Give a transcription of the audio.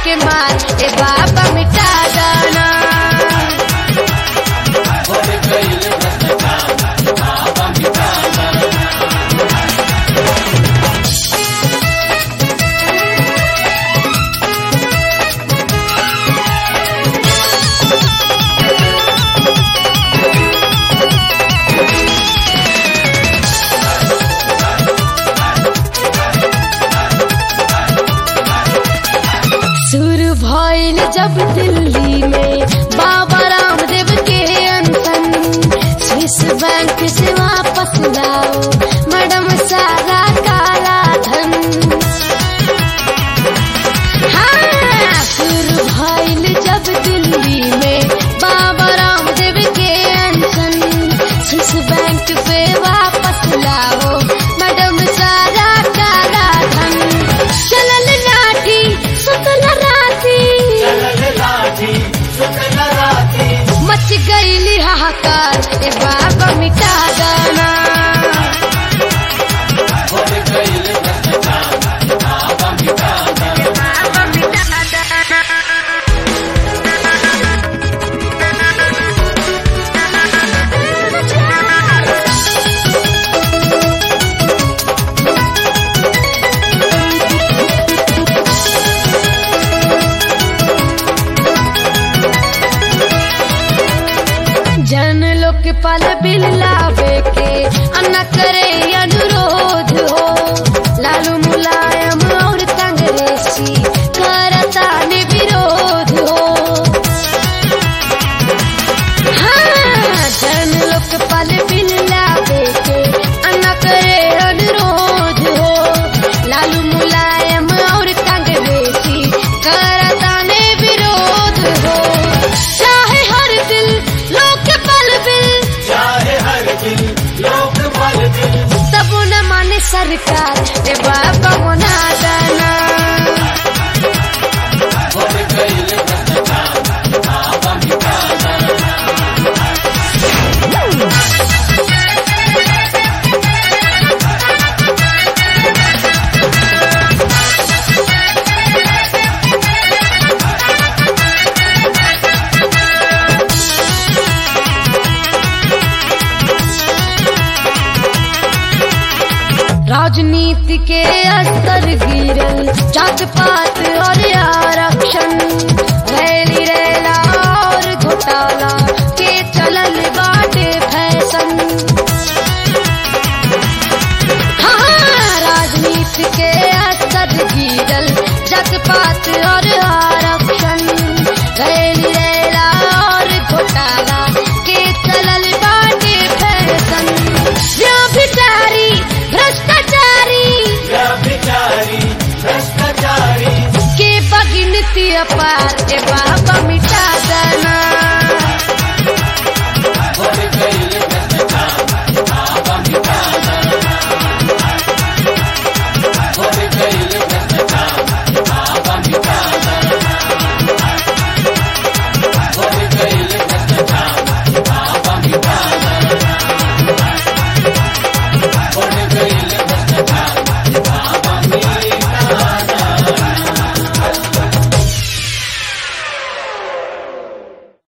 के मार ए बाबा मिटा जाना शुरू भइल जब दिल्ली में बाबा रामदेव के अनशन स्विस बैंक से वापस लाओ मैडम सारा काला धन हाँ, शुरू भइल जब दिल्ली में बाबा रामदेव के अनशन स्विस बैंक पे वापस लाओ मैडम सारा काला धन चलल लाठी सुतल राती मच गईली हाहाकार ए बाबा मिटा जाना जन लोग के पाल बिल लावे के अन्ना करे अनुरोध हो लालू मुलायम और कांग्रेसी करता ने विरोध हो हाँ, जन लोग के पाल बिल लावे के अन्ना करे अनुरोध हो लालू मुलायम और कांग्रेसी करता ने विरोध हो चाहे हर दिल लोग के पल बिल तब न माने सरकार ए बाबा मना जाना राजनीति के अस्तर गिरल जात पात और आरक्षण रैली रैला और घोटाला के चलल बाटे फैशन हाँ राजनीति के अस्तर गिरल जात पात और आरक्षण रैली रैला और घोटाला के चलल बाटे फैशन व्यभिचारी भ्रष्टाचारी के बगिनती अपार ए बाबा मिटा